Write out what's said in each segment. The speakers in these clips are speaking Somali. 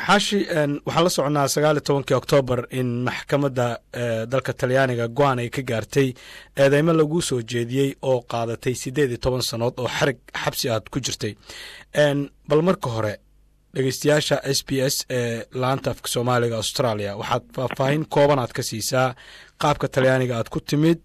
xaashi waxaan la soconaa sagaal iyo tobankii oktoobar in maxkamadda dalka talyaaniga go-aan ay ka gaartay eedeymo lagu soo jeediyey oo qaadatay siddeed iyo toban sannood oo xarig xabsi aad ku jirtay bal marka hore dhegeystayaasha s b s ee laanta afka soomaaliga australia waxaad faahfaahin kooban aad ka siisaa qaabka talyaaniga aad ku timid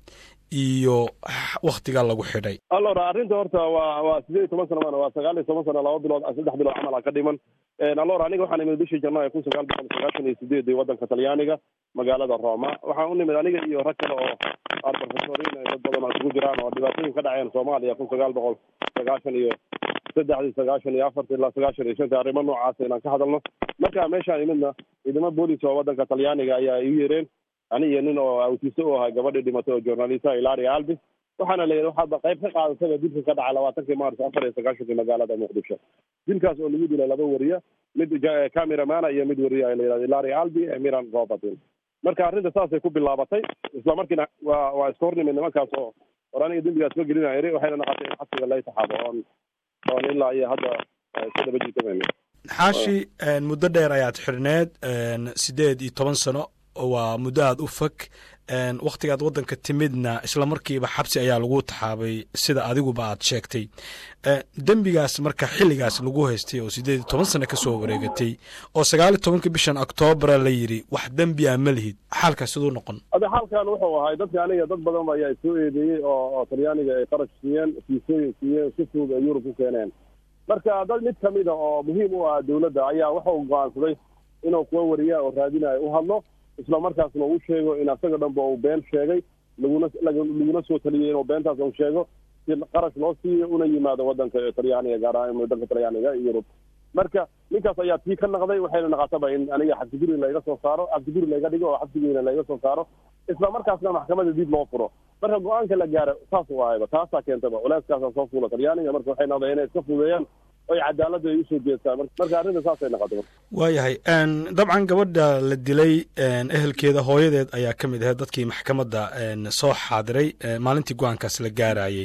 iyo waktiga lagu xidhay allor arrinta horta waa waa sideed iyo toban sana maan waa sagaal iyo toban sana laba bilood saddex bilood camal a ka dhiman allor aniga waxaan imid bishii janaayo kun sagaal boqol sagaashan iyo sideedii waddanka talyaaniga magaalada roma waxaan u nimid aniga iyo rag kale oo aan profesoriin dad badan oo isugu jiraan oo dhibaatooyin ka dhaceen soomaaliya kun sagaal boqol sagaashan iyo saddexdii sagaashan iyo afartii ilaa sagaashan iyo shantii arrimo noocaasa inaan ka hadalno marka meeshaan imidna ciidamo boolis oo waddanka talyaaniga ayaa iu yeereen ani iyo nin oo awtiise u ahay gabadhii dhimatay oo journalista ilari albi waxaana la yidhi waxaad qayb ka qaadatayba dilka ka dhacay labaatankii maars afar iyo sagaashankii magaalada muqdisho dilkaas oo lagu dilay laba wariye mid cameramana iyo mid wariye la yidhahdo ilari albi miran robertin marka arrinta saasay ku bilaabatay isla markiina waa waa iska hornimid nimankaas oo or aniga dembigaas ma gelina iri waxayna noqotay in xabsiga lay taxaabo oon oon ilaa iyo hadda iska daba jiitamayno xaashi muddo dheer ayaad xidhneed siddeed iyo toban sano waa muddo aada u fog wakhtigaad waddanka timidna isla markiiba xabsi ayaa lagu taxaabay sida adiguba aad sheegtay dembigaas marka xilligaas lagu haystay oo siddeed iyo toban sano ka soo wareegatay oo sagaal iyo tobankii bishan octoobara la yidhi wax dembi a ma lihid xaalkaas siduu noqon ade xaalkan wuxuu ahay dadka aniga dad badan ayaa soo eedeeyey oo oo talyaaniga ay qarash siiyeen fiisooyin siiyeen si fudud ay yurub ku keeneen marka dad mid kamid a oo muhiim u ah dawladda ayaa wuxuu go-aansaday inuu kuwa wariyaa oo raadinayo u hadlo isla markaasna uu sheego in asaga dhanba uu been sheegay laguna laguna soo taliyey inuu beentaas uu sheego si qarash loo siiyo una yimaado waddanka talyaaniga gaar ahaan waddanka talyaaniga iyo yurub marka ninkaas ayaa tii ka naqday waxayna naqataba in aniga xabsiguri layga soo saaro xabsiguri layga dhigo oo xabsigiina layga soo saaro isla markaasna maxkamadda dib loo furo marka go-aanka la gaaro saas u ahayba taasaa keentaba culeyskaasaa soo fuula talyaaniga marka waxay noqdeen inay iska fudeeyaan oy cadaaladda ay usoo jeestaan marka arrinta saasay noqotay waayahay dabcan gabadha la dilay ehelkeeda hooyadeed ayaa ka mid ahayd dadkii maxkamadda soo xaadiray maalintii go-aankaas la gaarayey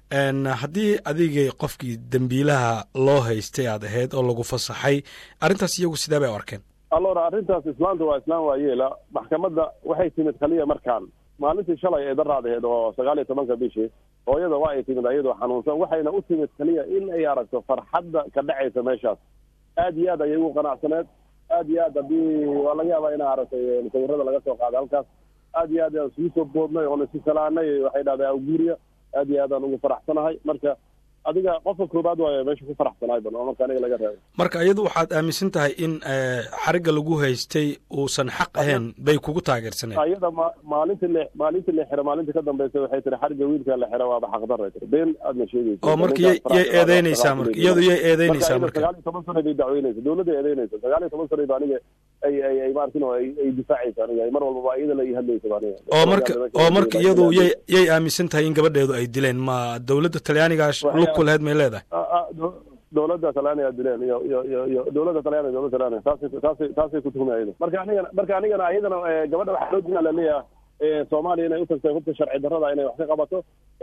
haddii adigay qofkii dembiilaha loo haystay aad ahayd oo lagu fasaxay arrintaas iyagu sidee bay u arkeen allora arrintaas islaanta waa islaan waayeela maxkamadda waxay timid kaliya markaan maalintii shalay ee daraadaheed oo sagaal iyo tobanka bishii hooyada waa ay timid iyadoo xanuunsan waxayna u timid kaliya in ay aragto farxadda ka dhacaysa meeshaas aad iyo aad ayay ugu qanacsaneed aad iyo aad haddii waa laga yaabaa inaa aragtay sawirada laga soo qaaday halkaas aad iyo aad aan isugu soo boodnay oon isu salaanay waxay dhahday awguuriya aad iyo aad aan ugu faraxsanahay marka adiga qofka koobaad waayo meesha ku faraxsanahay ban oo marka aniga laga reebay marka iyadu waxaad aaminsan tahay in xarigga lagu haystay uusan xaq ahayn bay kugu taageersaneen ayada ma maalintii le maalintii la xira maalintii ka dambaysa waxay tiri xarigga wiilka la xira waaba xaqdarray tiri been aadna sheegaysa oo marka yay yay eedeynaysaa marka iyadu yay eedeynaysaa marka sagaal iyo toban sano bay dacweynaysa dawladda eedeynaysa sagaal iyo toban sano ba aniga ay ay ay maartin oo ay ay difaacaysa aniga mar walbaba iyada la ii hadlaysa ba aniga oo marka oo marka iyadu yay yay aaminsan tahay in gabadheedu ay dileen ma dawladda talyaanigaas lug ku lahayd may leedahay dawladda talyaaniga dileen iyo iyo iyo iyo dawladda talyaaniga dawladda talyaaniga taasay taasay taasay ku tuhmay ayada marka anigana marka anigana ayadana gabadha waxaa loo dinaa laleeyahay soomaaliya inay utagtay hubka sharci darrada inay wax ka qabato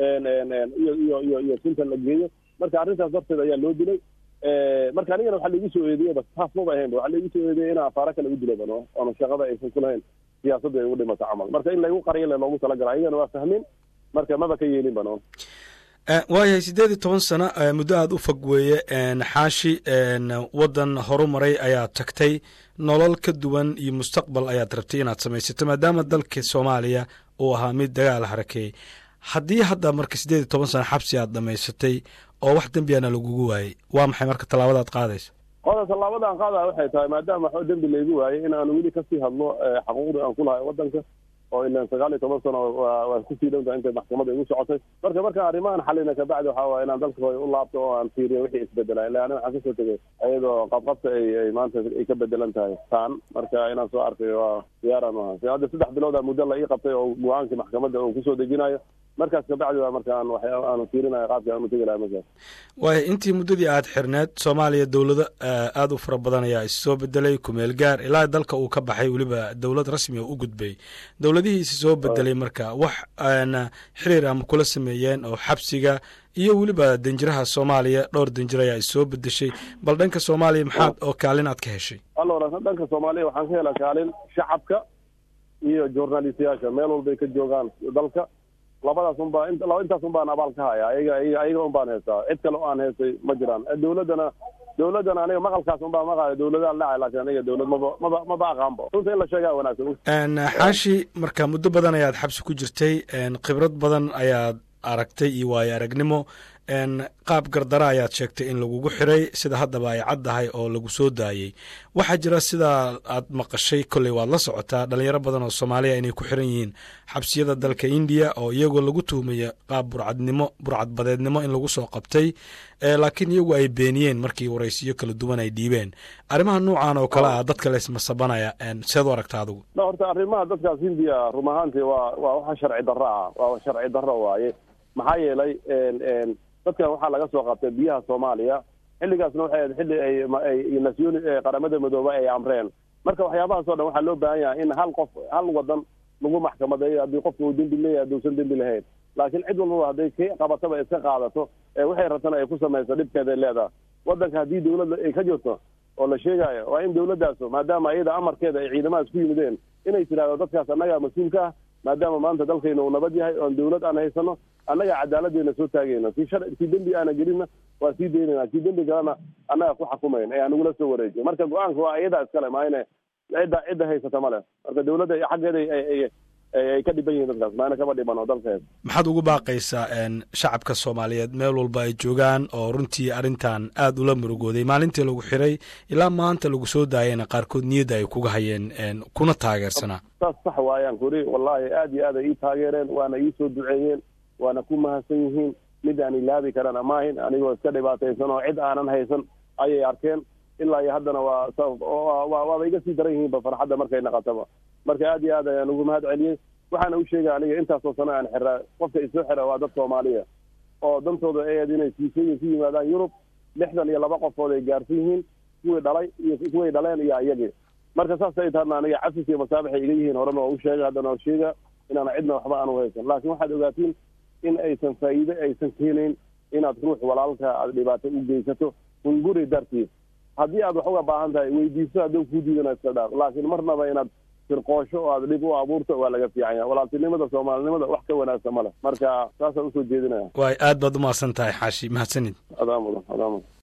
iyo iyo iyo iyo sinta la geeyo marka arrintaas darteed ayaa loo dilay marka anigana waxaa laigu soo eediyey bas taas maba ahayn ba waxaa laigu soo eediyey inaa afaara kale u dilay bano oona shaqada aysan ku lahayn siyaasadda ay ugu dhimato camal marka in laygu qariyo le loogu talagala ayagana waa fahmin marka maba ka yeelin bano waayahay siddeed iyo toban sano muddo aada u fog weeye xaashi waddan horu maray ayaad tagtay nolol ka duwan iyo mustaqbal ayaad rabtay inaad samaysato maadaama dalka soomaaliya uu ahaa mid dagaal harakeeyey haddii hadda marka siddeed iyo toban sano xabsi aad dhamaysatay oo wax dembiana lagugu waayey waa maxay marka tallaabadaad qaadaysa qoda tallaabadaan qaadaya waxay tahay maadaama waxba dembi laygu waayey in aan weli kasii hadlo xaquuqdii aan ku lahay waddanka oo ilan sagaal iyo toban sano waa kusii dhowdaha intay maxkamadda igu socotay marka markaan arrimahan xalina kabacdi waxaa waaya inaan dalka hooy u laabto oo aan fiiriyo wixii isbedela ila ani waxaan kasoo tegay iyadoo qabqabta ay ay maanta ay ka bedelan tahay taan marka inaan soo arkay waa diyaaran maaha hadda saddex bilooda muddo la ii qabtay oo go-aankii maxkamadda uu kusoo dejinayo markaas kabacdi baa markaan waxyaaba aanu fiirinaya qaabka aanu tegi lahaa meeshaas waay intii muddadii aad xirneed soomaaliya dowlado aada u fara badan ayaa issoo bedelay kumeel gaar ilaa dalka uu ka baxay weliba dowlad rasmi oo u gudbay dowladihii isi soo bedelay marka wax xiriir ama kula sameeyeen oo xabsiga iyo weliba danjiraha soomaaliya dhowr danjir ayaa issoo bedeshay bal dhanka soomaaliya maxaad oo kaalin aad ka heshay alora dhanka soomaaliya waxaan ka helaa kaalin shacabka iyo journalistayaasha meel walbay ka joogaan dalka labadaas un baa intaas un baan abaal ka haya ayaga ayaga un baan heystaa cid kale o aan heystay ma jiraan dowladdana dowladdana aniga maqalkaas un baa maqaaya dowladaan dhacay laakiin aniga dowlad maba maba maba aqaanba runta in la sheegaa wanaagsan xaashi marka muddo badan ayaad xabsi ku jirtay khibrad badan ayaad aragtay iyo waayo aragnimo qaab gardara ayaad sheegtay in lagugu xiray sida haddaba ay caddahay oo lagu soo daayey waxaa jira sidaa aad maqashay kolley waad la socotaa dhalinyaro badan oo soomaaliya inay ku xiran yihiin xabsiyada dalka indiya oo iyagoo lagu tuhmaya qaab burcadnimo burcadbadeednimo in lagu soo qabtay laakiin iyagu ay beeniyeen markii waraysiyo kala duwan ay dhiibeen arrimaha noocan oo kale ah dadka laysmasabanaya seed u aragta adigu horta arrimaha dadkaas hindiya rum ahaantii waa waa waxa sharci darro ah waa sharci darro waaye maxaa yeelay dadkan waxaa laga soo qabtay biyaha soomaaliya xilligaasna waxay ahayd xilli ay nasyoni qaramada midoobe ay amreen marka waxyaabahaas o dhan waxaa loo baahan yahay in hal qof hal wadan lagu maxkamadeeyo haddii qofka uu dembi leeyahay hadduusan dembi lahayn laakiin cid walbaba hadday ka qabataba iska qaadato waxay rabtana ay ku samayso dhibkeeday leedahay waddanka haddii dawladda ay ka jirto oo la sheegaayo waa in dawladdaasu maadaama iyada amarkeeda ay ciidamadaas ku yimideen inay tidhahdo dadkaas annagaa mas-uulka ah maadaama maanta dalkayna uu nabad yahay oon dawlad aan haysano annaga cadaaladdeena soo taagayna kii shar kii dembi aana gelinna waa sii daynayna kii dembi galana annaga ku xukumayn ee anagula soo wareejiyo marka go-aanka waa iyadaa iskale maayne cidda cidda haysata male marka dawladda xaggeeda ay ka dhiban yihiin dadkaas maana kama dhiban oo dalka haysa maxaad ugu baaqaysaa shacabka soomaaliyeed meel walba ay joogaan oo runtii arrintan aada ula murugooday maalintii lagu xiray ilaa maanta lagu soo daayana qaarkood niyadda ay kuga hayeen kuna taageersanaa saas sax waayaan kuri wallaahi aad iyo aad ay ii taageereen waana ii soo duceeyeen waana ku mahadsan yihiin mid aan ilaabi karana maahin anigoo iska dhibaataysan oo cid aanan haysan ayay arkeen ilaa iyo haddana waa waaba iga sii daran yihiinba farxadda markay naqataba marka aad iyo aad ayaan ugu mahad celiyey waxaana u sheegay aniga intaasoo sano aan xiraa qofka isoo xira waa dad soomaaliya oo dantooda aed inay siisooyin ku yimaadaan yurub lixdan iyo laba qofood ay gaarsan yihiin kuwii dhalay iyo kuway dhaleen iyo iyagii marka saas ay tahana aniga cafis iyo masaabaxay iga yihiin horena waa u sheegay haddana waa sheega inaana cidna waxba aanu haysan laakiin waxaad ogaatiin in aysan faa'iide aysan keenayn inaad ruux walaalka aad dhibaato u geysato hunguri dartiis haddii aad wax uga baahan tahay weydiiso hadduu kuu diidana iska dhaaf laakiin marnaba inaad firqoosho oo aad dhib u abuurto waa laga fiican yahay walaaltinimada soomaalinimada wax ka wanaagsan ma leh marka saasaan usoo jeedinaya waay aad baad umahadsan tahay xaashi mahadsanid adaa mudan adaa mudan